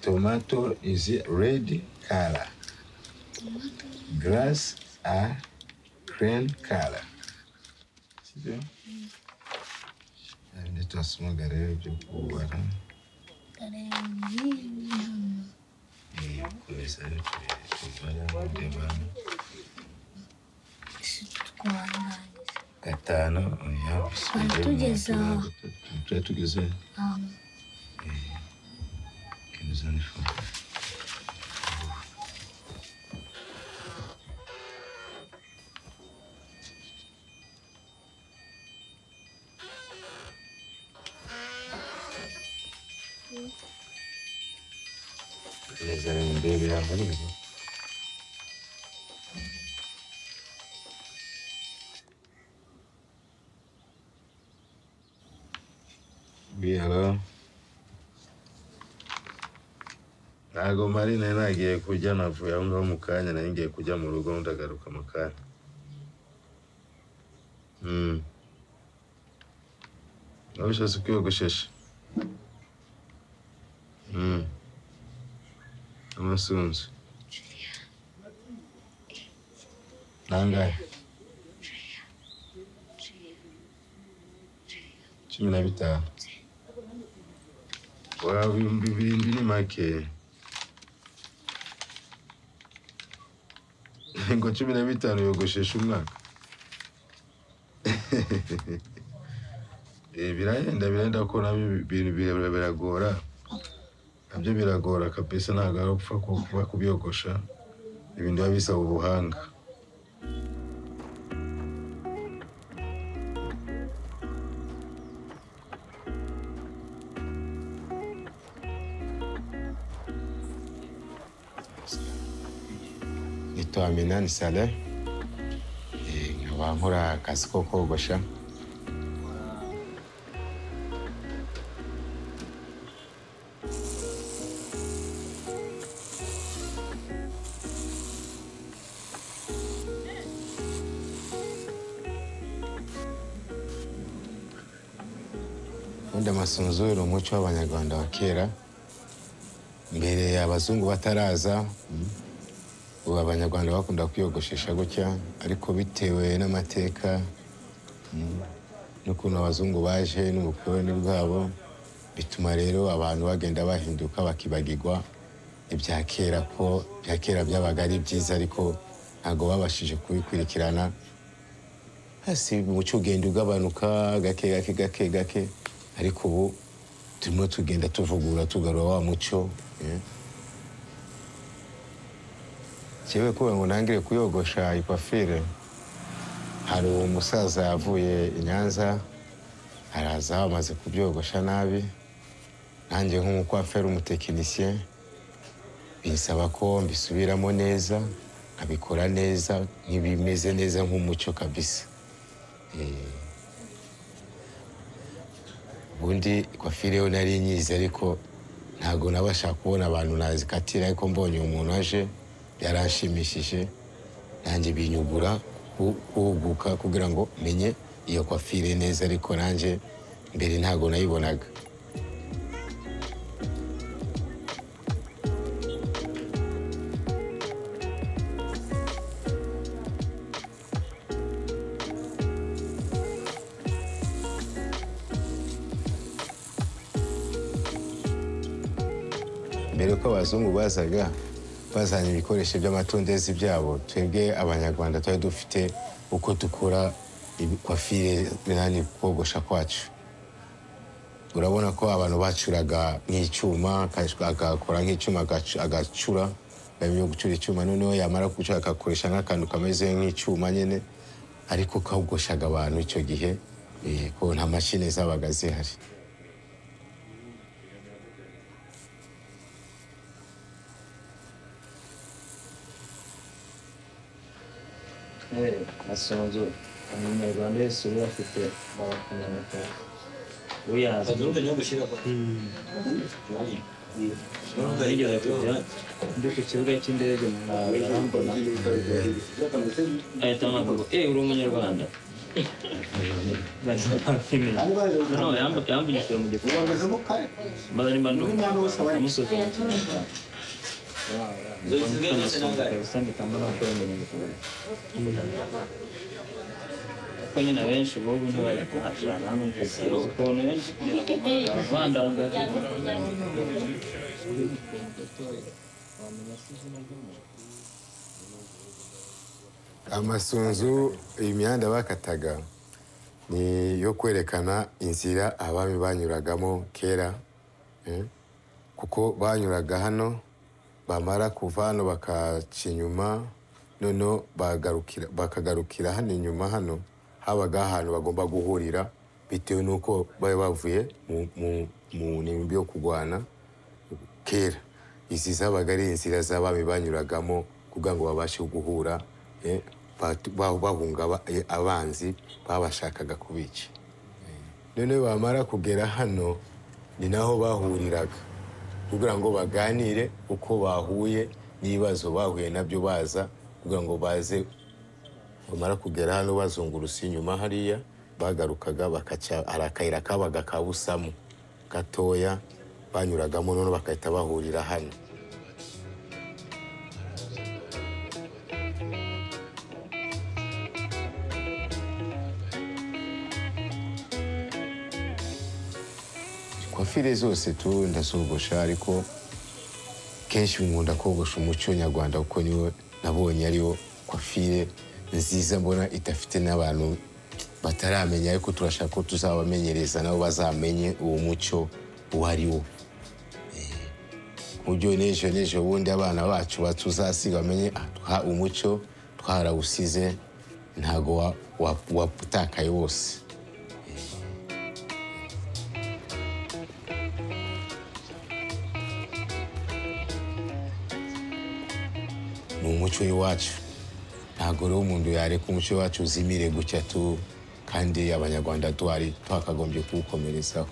tomato is red color. Grass are green color. Sibyo? Hari ibyo twasomaga rero byo kubara. Eh, Komeza rero kubara mureba hano. Gatanu, oya, bisubire mu tugeze aha. turaba dutatu. Turaba tugeze he? Kemeza n'ifu. Kemeza rero ndebe yambaye ibi. Oui, alors ntabwo mari nari nagiye kurya navuye aho ngaho mu kanya nari ngiye kujya mu rugo ndagaruka mu kanya Mm. waba ushatse kwiyogoshesha Mm. amasunzu nangahe cumi na bitanu waba ibihumbi birindwi ni make ngo cumi na bitanu yogoshesha umwaka Eh, birahenda birahenda ko nabyo ibintu birebire biragora nabyo biragora kabisa ntabwo ari upfa ku- kuba kubyogosha ibintu biba bisaba ubuhanga nitwa minani sale Eh, nkaba nkora akazi ko kogosha ubundi amasunzu ni umuco w'abanyarwanda wa kera mbere abazungu bataraza mm, ubu abanyarwanda bakunda kwiyogoshesha gutya ariko bitewe n'amateka mm, n'ukuntu abazungu baje n'ubukoroni bwabo bituma rero abantu bagenda bahinduka bakibagirwa ibya kera ko ibya kera byabaga ari byiza ariko ntabwo babashije kubikurikirana hasi umuco ugenda ugabanuka gake gake gake gake ariko ubu turimo tugenda tuvugura tugarura wa muco eh. Jewe kuba ngo nangire kuyogosha ikwafire hari uwo musaza yavuye i Nyanza araza amaze kubyogosha nabi nanjye nk'umukwafere umutekinisiye binsaba ko mbisubiramo neza nkabikora neza nk'ibimeze neza nk'umuco kabisa Eh, ubundi ikwafire yo nari nyizi ariko ntabwo nabasha kubona abantu nazikatira ariko mbonye umuntu aje yaranshimishije nanjye binyugura ku- kuhuguka kugira ngo menye iyo kwafire neza ariko nanjye mbere ntabwo nayibonaga mbere ko abazungu bazaga bazanye ibikoresho by'amatondezi byabo twebwe abanyarwanda twari dufite uko dukora kwafire nani kogosha kwacu urabona ko abantu bacuraga nk'icyuma akash- agakora nk'icyuma agacu- agacura yo gucura icyuma noneho yamara gucura agakoresha nk'akantu kameze nk'icyuma nyine ariko kogoshaga abantu icyo gihe eh, ko nta mashini zabaga zihari asunzu umunyarwanda wese uba afite barakumenyekana uyazi ndi ku kibuga cy'indege mu ntabwo arambona ahita anavuga eee uri umunyarwanda bari barakeneye noneho yamb- yamburijwe mu gifu mbazanimba amusohoye usambika mbona bakora imirimo kuko nyine abenshi ububu ntibagikurana ukuntu benshi bavandangaga amasunzu iyi mihanda bakataga ni iyo kwerekana inzira abami banyuragamo kera eh, kuko banyuraga hano bamara kuva hano bakaca inyuma noneho bagarukira- bakagarukira hano inyuma hano habaga ahantu bagomba guhurira bitewe n'uko bari bavuye mu- mu- mu nimbi yo kurwana kera izi zabaga ari inzira z'abami banyuragamo kugira ngo babashe guhura eh, batu- ba- bahunga aba- eh, abanzi babashakaga kubica Eh, noneho bamara kugera hano ni naho bahuriraga kugira ngo baganire uko bahuye n'ibibazo bahuye nabyo baza kugira ngo baze bamara kugera hano bazungurutse inyuma hariya bagarukaga bakaca hari akayira kabaga kabusamo gatoya banyuragamo noneho bagahita bahurira hano kwafire zose tu ndazogosha ariko kenshi nkunda kogosha umuco nyarwanda kuko niwo nabonye ariwo kwafire nziza mbona idafite n'abantu bataramenya ariko turashaka ko tuzabamenyereza nabo bazamenye uwo muco uwo ari wo Eh, ku buryo n'ejo n'ejo bundi abana bacu batuzasiga bamenye ah, twa- umuco twarawusize ntago wa- wa- watakaye wose ni umuco w'iwacu ntabwo rero umuntu yareka umuco wacu uzimire gutya tu kandi abanyarwanda twari twakagombye kuwukomerezaho